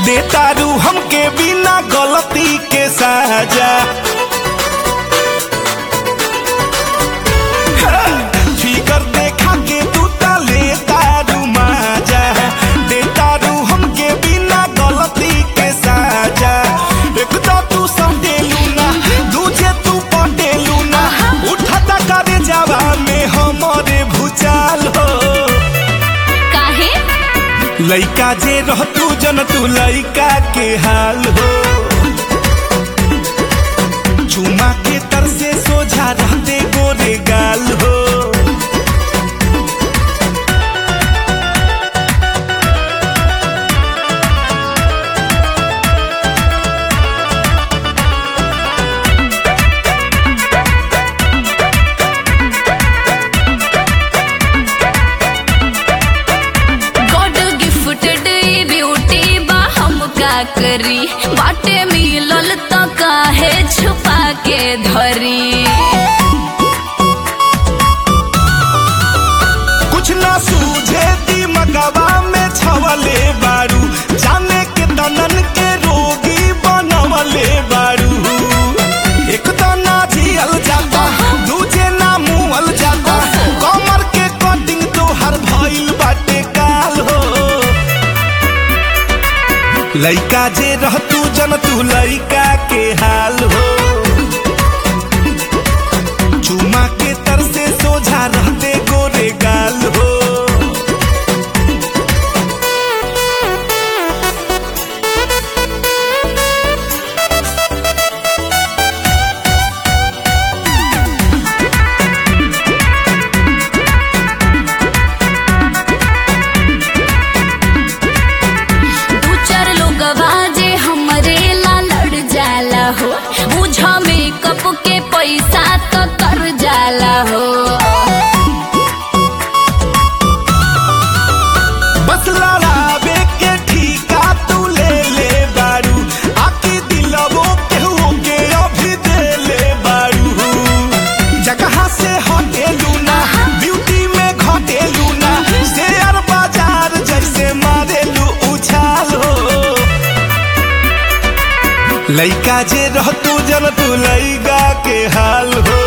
देतारू हमके बिना गलती के साजा फिकर देखा के तू ता लेतारू माजा देतारू हमके बिना गलती के साजा एक तो तू संडेलू ना दूजे तू पटेलू ना उठता करे जावा में हमरे भूचाल हो काहे लइका जे रहतू जन तू लइका के हाल हो चुमा के तर से सोझा रहते गोरे गाल हो गॉड गिफ्टेड ब्यूटी बा हम का करी बाटे मिलल त काहे छुपा के धरी कुछ ना सूझे दिमगवा में छवले बारू जाने के तनन के रोगी बनवले बारू एक तना झियल जाता दूजे ना मुअल जाता कमर के कटिंग तो हर भइल बाटे काल हो लइका जे रहतू जन तू लइका के हाल हो चुमा के तर से सोझा रहते गोरे गाल हो दू चार लोग जे हमरे ला लड़ जाला हो बुझा मेकअप के पैसा तो कर जाला हो बस लड़ावे के ठीका तू ले ले बारू आके दिलवो केहू के अभी दे ले बारू जगह से हटेलू ना ब्यूटी में घटेलू ना शेयर बाजार जैसे मारेलू उछाल हो लइका जे रहतू जन तू लइका के हाल हो